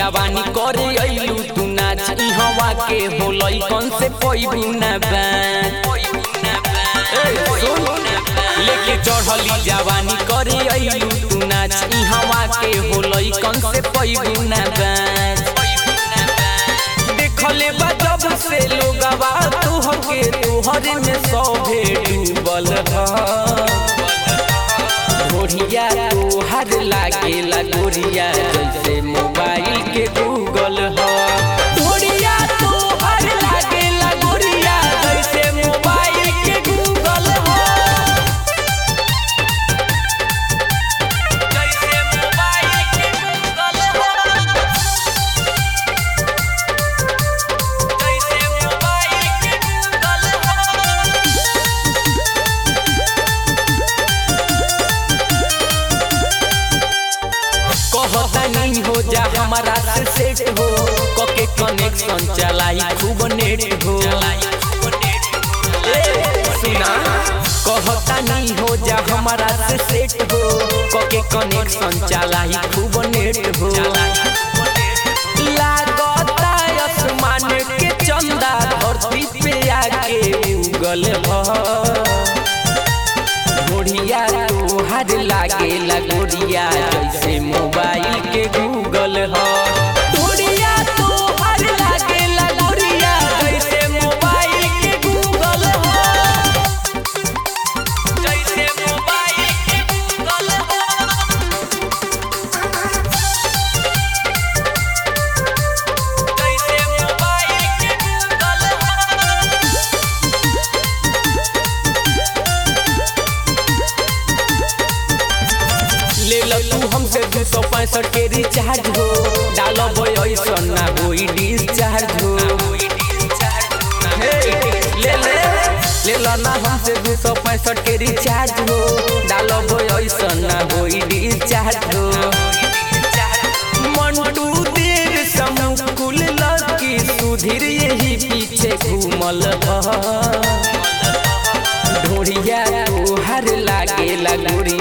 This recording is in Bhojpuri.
जवानी करे अइलू तू नाच इहवा के होलई कौन से पैबू ना बात ए, सुन। लेके चढ़ली जवानी करे अइलू तू नाच इहवा के होलई कौन से पैबू ना बात देखले बा जब से लोगवा तुहके तुहरे में सौभे डूबल ह गोरिया तोहर लागेला गोरिया जैसे मोबाइल के गूगल ह गोरिया तोहर लागेला गोरिया जैसे मोबाइल के गूगल ह जैसे मोबाइल के गूगल ह जैसे मोबाइल के गूगल ह कहता नहीं हो जा हमारा से सेट हो कके कनेक्शन चलाई खूब नेट हो ए, सुना कहता नहीं हो जा हमारा से सेट हो कके कनेक्शन चलाई खूब नेट हो लागता आसमान के चंदा धरती पे आके उगल ह गोरिया तोहर लागेला गोरिया जैसे मोबाइल के गूगल ह गोरिया तोहर लागेला गोरिया जैसे मोबाइल के गूगल ह जैसे मोबाइल के गूगल ह जैसे मोबाइल के गूगल ह ले लो तू हमसे दू सौ पैंसठ के रिचार्ज हो डालब ऐसा ना होई डिस्चार्ज हो हे, ले ले ले लो ना हमसे दू सौ पैंसठ के रिचार्ज हो डालब ऐसा ना होई डिस्चार्ज हो मंटू देर समुकुल लकी सुधीर यही पीछे घूमल ह ढोरिया तोहर लागेला गोरिया